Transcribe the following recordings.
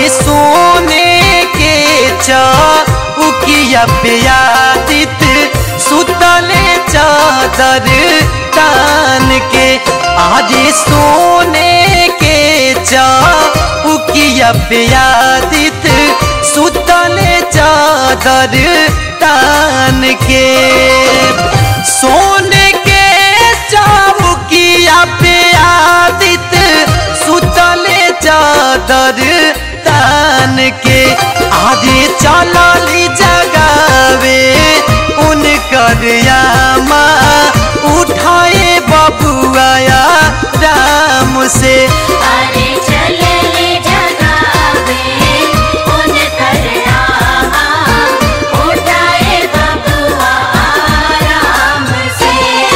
सोने के चौकिया पे आदित सुतले चादर तान के आज सोने के चौकिया पे आदित सुतले चादर तान के सोने के चौकिया पे आदित सुतले चादर तान के आदि चलली जगावे उनकर यामा उठाए बबुआया राम से अरे चले ले जगावे उन कर रामा उठाए बबुआ आराम से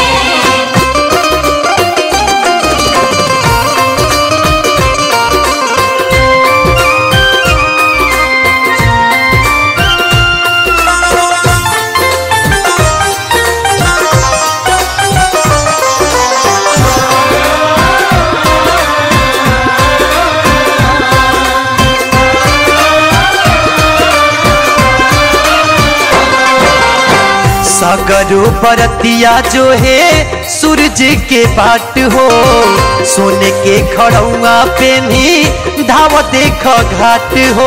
सागरो परतिया जो है सूरज के बाट हो सोने के खड़ौआ पे भी धाव देख घाट हो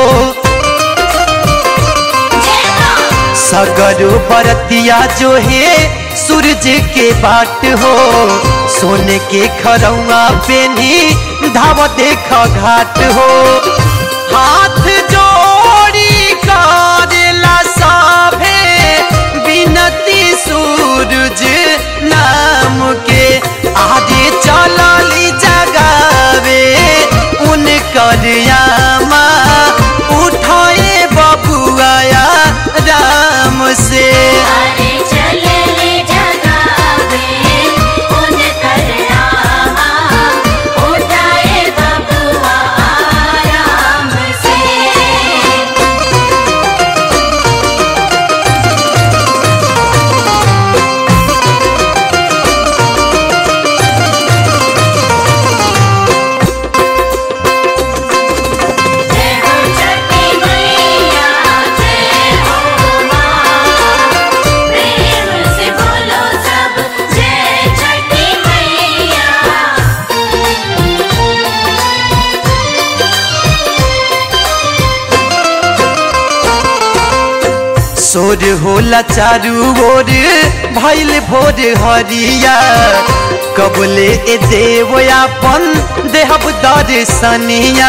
सगरो बरतिया जो है सूरज के बाट हो सोने के खरौआ पे भी धाव देख घाट हो हाथ जोड़ी करेला सभे बिनती सूरज नाम के आगे चलली जगावे उनकर यामा उठाए बबुआया राम से अरे चले ले जगावे उन कर रामा उठाए बबुआ आराम से जय हो छठी मैया जय हो माँ प्रेम से बोलो सब जय छठी मैया सोर होला चारू ओर भैल भोर हरिया कबले ए देव अपन देहब दर्शनिया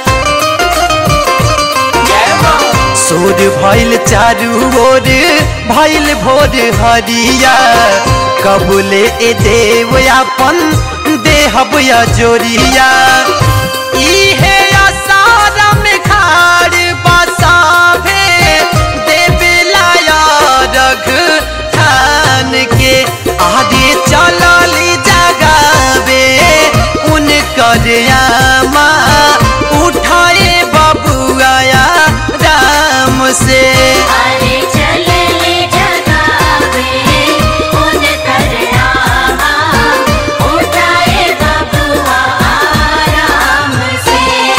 सोर भैल चारू ओर भैल भोर हरिया कबले ए देव अपन देहब जोरिया इहे असारा में खाड़ बसाभे देवेला रघ ठान के आगे चलली जगावे उनकर यामा उठाए बबुआया राम से अरे चले ले जगावे उन कर रामा उठाए बबुआ आराम से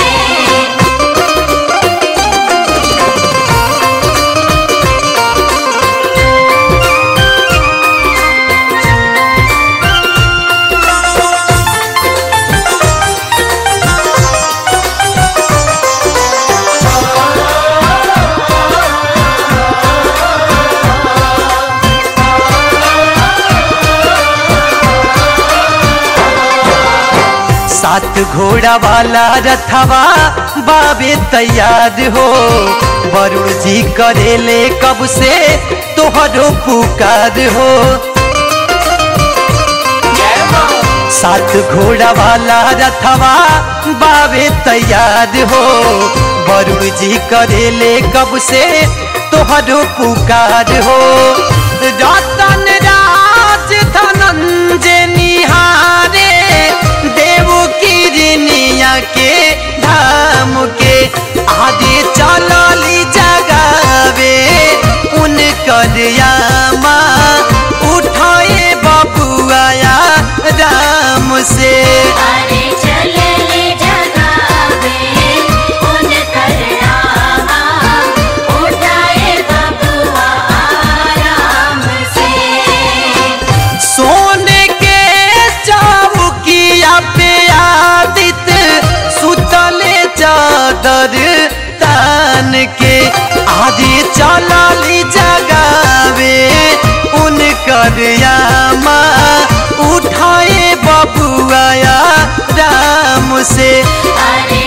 सात घोड़ा वाला रथवा बाबे तैयार हो वरुण जी करेले कब से तोहरो पुकार हो सात घोड़ा वाला रथवा बाबे तैयार हो वरुण जी करेले कब से तोहरो पुकार हो रतन राज धनंजय निहारे देव किरनिया के धाम के आदि चलली जगावे उनकर यामा उठाए बबुआया राम से अरे चले ले जगावे उन कर चादर तान के आदि चलली जगावे उनकर यामा उठाए बबुआ राम से अरे